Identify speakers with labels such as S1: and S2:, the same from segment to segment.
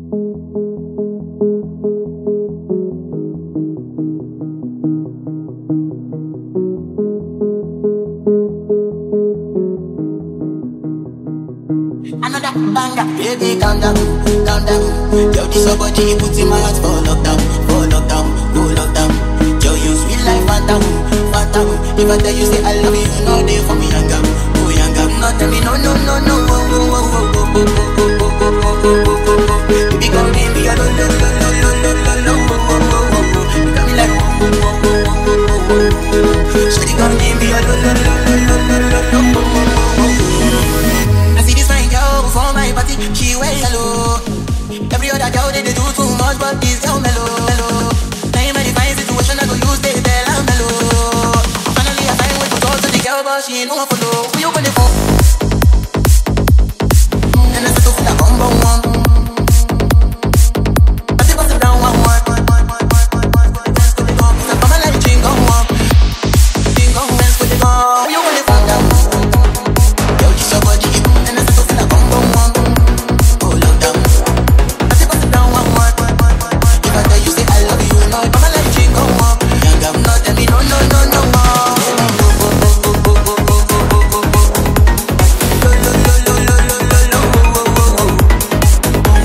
S1: Another banger, baby, calm down, calm down. Yo, this your body, put in my heart for lockdown, for lockdown, oh lockdown. Yo, you sweet like phantom, phantom. If I tell you say I love you, you know they for me young girl, oh young girl. No tell me no, no, no, no, oh, oh, oh, oh, oh, oh, oh, oh, oh, oh, oh, oh, oh. Baby, come give me a lo, lo, lo, lo, lo, lo, lo, lo, oh, oh, oh, oh, oh. You got me like oh, oh, oh, oh, oh, oh, oh, oh. Shawty, come give me a lo, lo, lo, lo, lo, lo, lo, lo, oh, oh, oh, oh. I see this fine girl for my party, she wear yellow. Every other girl they, they do too much, but this girl mellow, mellow. Now in my divine situation, I go use they tell I'm mellow. Finally I find way to talk to the girl, but she ain't no one follow. Who you gonna phone? And I settle for the bum bum one. I say bust it down one one. I'm a like drink on one, drink on one, with it on. Who you gonna phone down? Yo, this your body, and I settle for the bum bum one. Oh, lockdown. I say bust it down one one. If I tell you say I love you, you know I'm a like drink on one. Young girl, no tell me no no no no more. Lo, lo, lo, lo, lo, lo, lo, lo, oh, oh, oh, oh.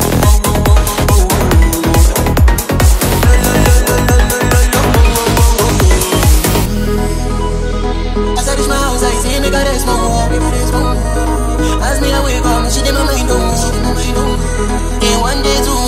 S1: As I reach my house, I see me got a small As me I wake up, she did my mind on Then one day, two